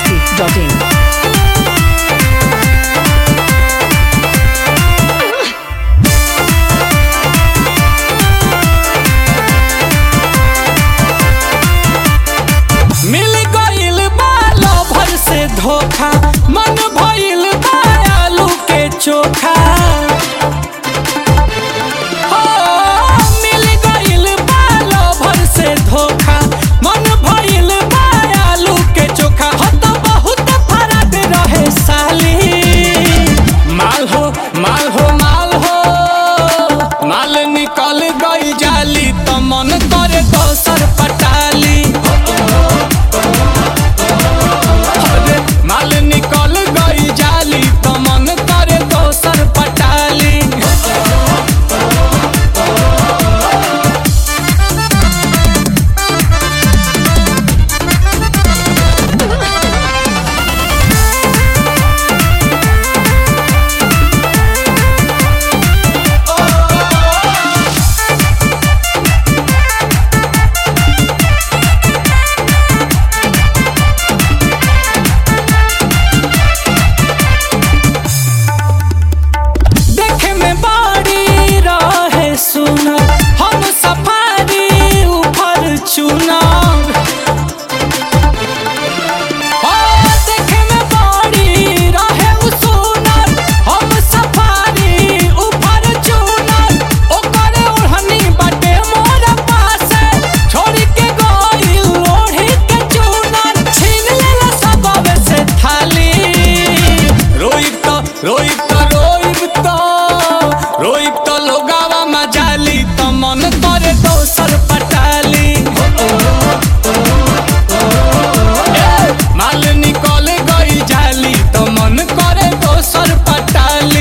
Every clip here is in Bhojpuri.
biharmasti.in मिल गइल बा लभर से धोखा मन भइल बा आलू के चोखा हो, मिल गइल बा लभर से धोखा मन भइल बा आलू के चोखा हो तो बहुत फरक रहे साली माल हो माल हो माल हो माल निकल गई जाली तो मन करे दोसर पटाली अरे माल निकल गई जाली तो मन करे दोसर पटाली देखे में बाड़ी रहे सुना हम सफारी ऊपर चुना देखे में बाड़ी रहे उ सुनर हम सफारी ऊपर चुनर ओकर ओढ़नी बाटे मोर पासे छोड़ के गइल ओढ़ी के चुनर छीन लेला सबवे से थाली रोइब तो रोइब तो रोइब तो रोइब तो लोगावा मजाली तो मन करे दोसर पटाली ए, माल निकल गई जाली तो मन करे दोसर पटाली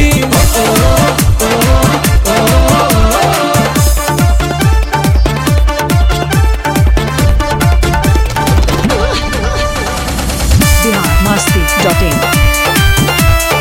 biharmasti.in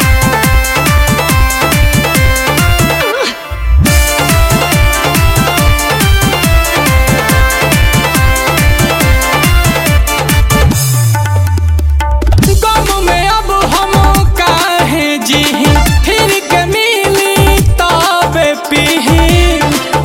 गम में अब हम काहे जीही फिर के मिली तबे पीही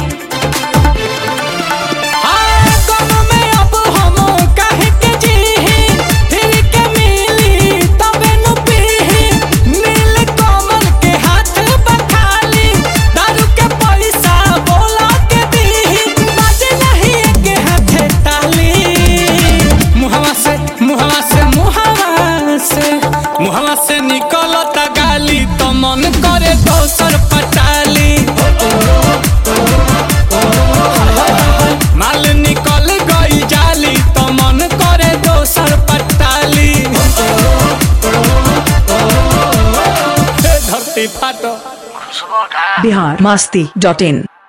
हाँ, गम में अब हम काहे के जीही फिर के मिली तबे नु पीही नील कमल के हाथ बखाली दारू के पैसा बोला के दीही बाजे नहीं के हाथे ताली मुहवा से मुहवा से मुहवा से मुहवा से निकलता गाली तो मन करे दोसर पटाली माल निकल गई जाली तो मन करे दोसर पटाली हे धरती फाटो biharmasti.in